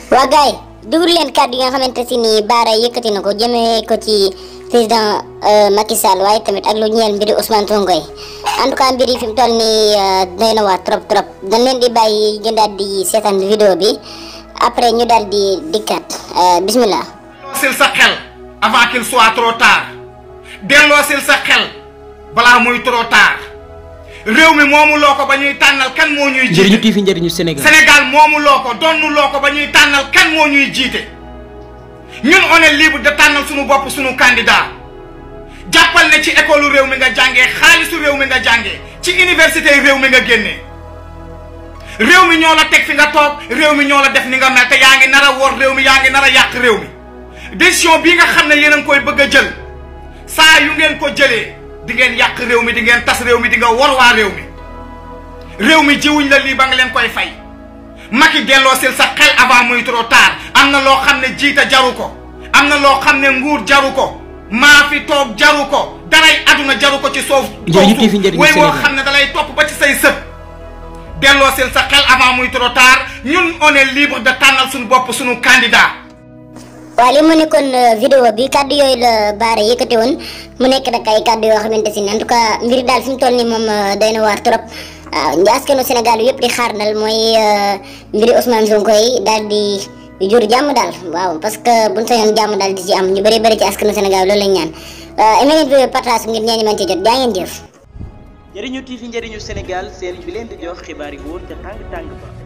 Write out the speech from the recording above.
waa gars yi déglu leen kàddu yi nga xamante si ni Bara yëkkati na ko jëmee ko ci président Macky Sall waaye tamit ak lu ñeel mbiri Ousmane Sonko yi en tout cas mbir yi fi mu toll nii doy na waar trop trop dañ leen di bàyyi ngeen daal di seetaan vidéo bi après ñu daal di dikkaat bismillah. delloosil sa xel avant qu'il soit trop tard delloosil sa xel balaa muy trop tard réew mi moomu loo ko ba ñuy tànnal kan moo ñuy jiite njëriñu TV njëriñu Sénégal Sénégal moomu loo ko donnu loo ko ba ñuy tànnal kan moo ñuy jiite ñun on est libre de tànnal suñu bopp suñu candidat jàppal ne ci école réew mi nga jàngee xaalisu réew mi nga jàngee ci université réew mi nga génnee réew mi ñoo la teg fi nga toog réew mi ñoo la def ni nga mel te yaa ngi nar a wor réew mi yaa ngi nar a yàq réew mi décision bii nga xam ne yéen a ngi koy bëgg a jël saa yu ngeen ko jëlee di ngeen yàq réew mi di ngeen tas réew mi di nga wor waa réew mi réew mi jiwuñ la lii ba nga leen koy fay Macky delloosil sa xel avant muy trop tard am na loo xam ne jiita jaru ko am na loo xam ne nguur jaru ko maa fi toog jaru ko daray aduna jaru ko ci soof Njëriñu TV njëriñu way woo Sénégal. xam ne dalay topp ba ci say sët delloosil sa xel avant muy trop tard ñun on est libre de tànnal suñu bopp suñu candidat waaw li mu nekkoon vidéo bi kàddu yooyu la Bara yëkkati woon mu nekk nag ay kàddu yoo xamante si ne en tout cas mbir daal fi mu toll nii moom doy na waar trop waaw askanu Sénégal yëpp di xaar dal mooy mbiri Ousmane Sonko yi daal di jur jàmm daal waaw parce que buñ sañoon jàmm daal di ci am ñu bëri bëri ci askanu Sénégal loolu lañ ñaan aimé leen vidéo partage ngir ñeeni mën ci jot jaa ngeen jëf njëriñu TV njëriñu Sénégal seen bi leen di jox xibaar yi wóor ca tàng tàng ba